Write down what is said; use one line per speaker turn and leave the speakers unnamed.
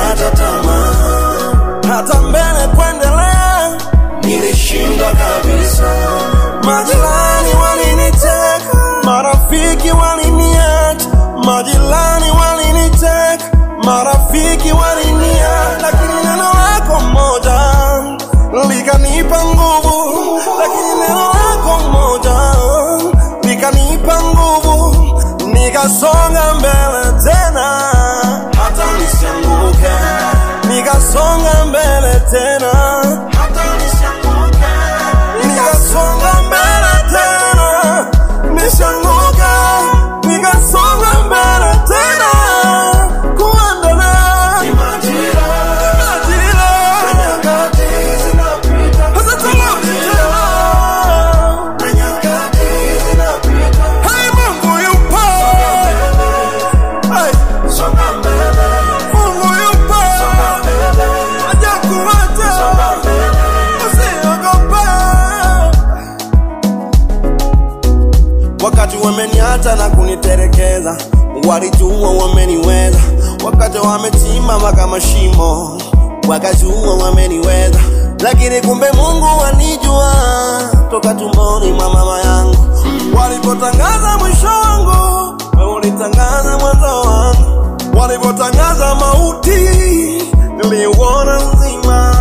nilikata tamaa,
hata mbele kuendelea.
nilishindwa kabisa.
Majirani waliniteka, marafiki waliniacha, majirani waliniteka, marafiki waliniacha, lakini neno lako moja likanipa nguvu, lakini neno lako moja likanipa nguvu, nikasonga mbele tena,
Hata nisianguke,
nikasonga mbele tena.
hata nisianguke,
nikasonga mbele tena, nishanguka, nikasonga mbele tena, kuendelea
ni majira,
majira,
nyakati zinapita,
hata tarudi tena.
na nyakati zinapita.
Hey, Mungu yupo, hey,
Songa mbele,
Mungu yupo,
songa mbele,
hajakuacha,
songa mbele.
usiogope. Wakati wameniacha na kuniterekeza, walijua wameniweza. Wakati wamechimba kama shimo, wakajua wameniweza. Lakini kumbe Mungu wanijua toka tumboni mwa mama yangu. Walipotangaza mwisho wangu, wewe ulitangaza mwanzo wangu. Walipotangaza mauti, niliuona uzima.